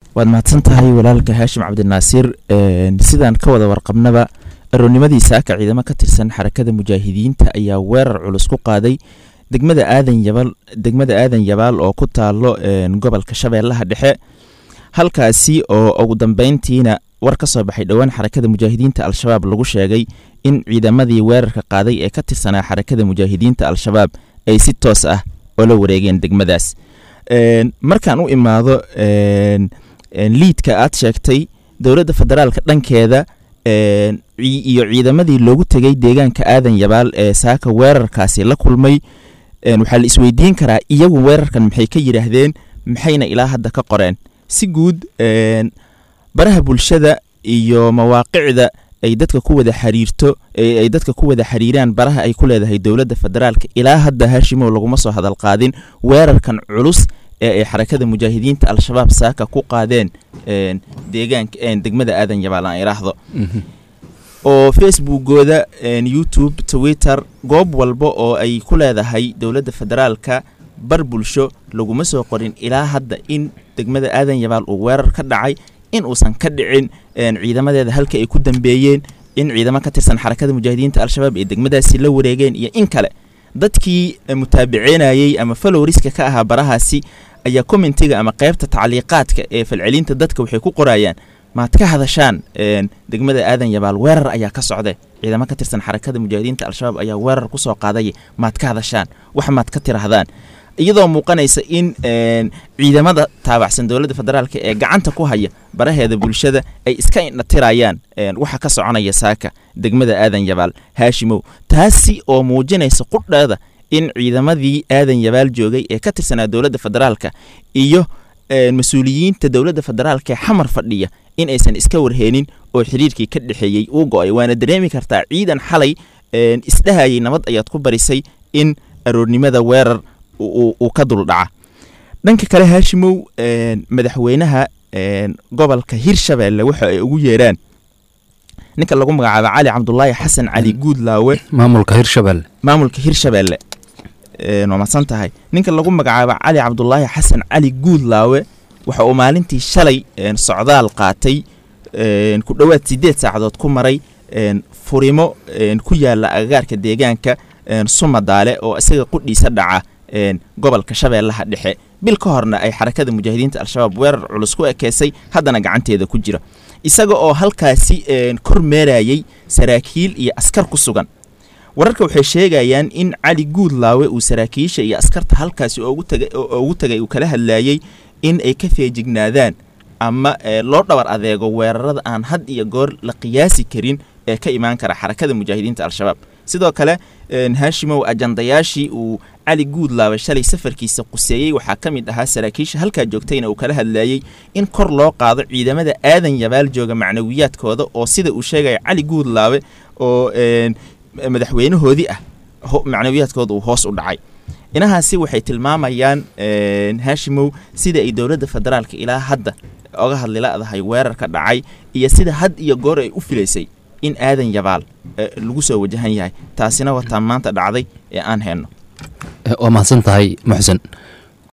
waad mahadsan tahay walaalka haashim cabdinaasiir sidaan ka wada warqabnaba aroornimadii saaka ciidamo ka tirsan xarakada mujaahidiinta ayaa weerar culus ku qaaday degmada aadan yabal degmada aadan yabaal oo ku taalo gobolka shabeellaha dhexe halkaasi oo ugu dambeyntiina war ka soo baxay dhowaan xarakada mujaahidiinta al-shabaab lagu sheegay in ciidamadii weerarka qaaday ee ka tirsanaa xarakada mujaahidiinta al-shabaab ay si toos ah oola wareegeen degmadaas markaan u imaado liidka aad sheegtay dowladda federaalka dhankeeda iyo ciidamadii loogu tegay deegaanka aadan yabaal ee saaka weerarkaasi la kulmay waxaa la isweydiin karaa iyagu weerarkan maxay ka yidhaahdeen maxayna ilaa hadda ka qoreen si guud baraha bulshada iyo mawaaqicda ay dadka ku wada xiriirto ay dadka ku wada xiriiraan baraha ay ku leedahay dowladda federaalka ilaa hadda haashimow laguma soo hadal qaadin weerarkan culus ee ay xarakada mujaahidiinta al-shabaab saaka ku qaadeen deegaanka degmada aadan yabaal aan iraahdo oo facebookooda youtube twitter goob walba oo ay ku leedahay dowladda federaalka bar bulsho laguma soo qorin ilaa hadda in degmada aadan yabaal uu weerar ka dhacay in uusan ka dhicin ciidamadeeda halka ay ku dambeeyeen in ciidamo ka tirsan xarakada mujaahidiinta al-shabaab ay degmadaasi la wareegeen iyo in kale dadkii mutaabicinayey ama falowriska ka ahaa barahaasi ayaa commentiga ama qaybta tacliiqaadka ee falcelinta dadka waxay ku qorayaan maad ka hadashaan degmada aadan yabaal weerar ayaa ka socde ciidamo ka tirsan xarakada mujaahidiinta al-shabaab ayaa weerar kusoo qaadaya maad ka hadashaan wax maad ka tirahdaan iyadoo muuqanaysa in ciidamada taabacsan dowladda federaalk ee gacanta ku haya baraheeda bulshada ay iska indhatirayaan waxa ka soconaya saaka degmada aadan yabaal haashimow taasi oo muujinaysa qudheeda in ciidamadii aadan yabaal joogay ee ka tirsanaa dowladda federaalka iyo mas-uuliyiinta dowladda federaalka ee xamar fadhiya in aysan iska warheenin oo xiriirkii ka dhexeeyey uu go-ay waana dareemi kartaa ciidan xalay isdhahayay nabad ayaad ku barisay in aroornimada weerar uu ka duldhaca dhanka kale haashimow madaxweynaha gobolka hirshabeelle waxa ay ugu yeeraan ninka lagu magacaabo cali cabdulaahi xasan cali guudlaawe maamulka hirshabelle maamulka hirshabeelle waa madsan tahay ninka lagu magacaabo cali cabdulaahi xasan cali guudlaawe waxa uu maalintii shalay socdaal qaatay ku dhowaad sideed saacadood ku maray furimo ku yaala agagaarka deegaanka sumadaale oo isaga qudhiisa dhaca gobolka shabeellaha dhexe bil ka horna ay xarakada mujaahidiinta al-shabaab weerar culus ku ekeysay haddana gacanteeda ku jira isaga oo halkaasi kor meerayay saraakiil iyo askar ku sugan wararka waxay sheegayaan in cali guudlaawe uu saraakiisha iyo askarta halkaasi ugu tagay uu kala hadlayey in ay ka feejignaadaan ama loo dhabar adeego weerarada aan had iyo goor la qiyaasi karin ee ka imaan kara xarakada mujaahidiinta al-shabaab sidoo kale haashimow ajandayaashii uu cali guudlaawe shalay safarkiisa quseeyey waxaa ka mid ahaa saraakiisha halkaa joogtayna uu kala hadlayey in kor loo qaado ciidamada aadan yabaal jooga macnawiyaadkooda oo sida uu sheegaya cali guudlaawe oo madaxweynahoodii ah macnawiyaadkooda uu hoos u dhacay inahaasi waxay tilmaamayaan haashimow sida ay dowladda federaalka ilaa hadda oga hadli la-dahay weerar ka dhacay iyo sida had iyo goor ay u filaysay in aadan yabaal lagu soo wajahan yahay taasina wataa maanta dhacday ee aan hayno waa mahadsan tahay muxsen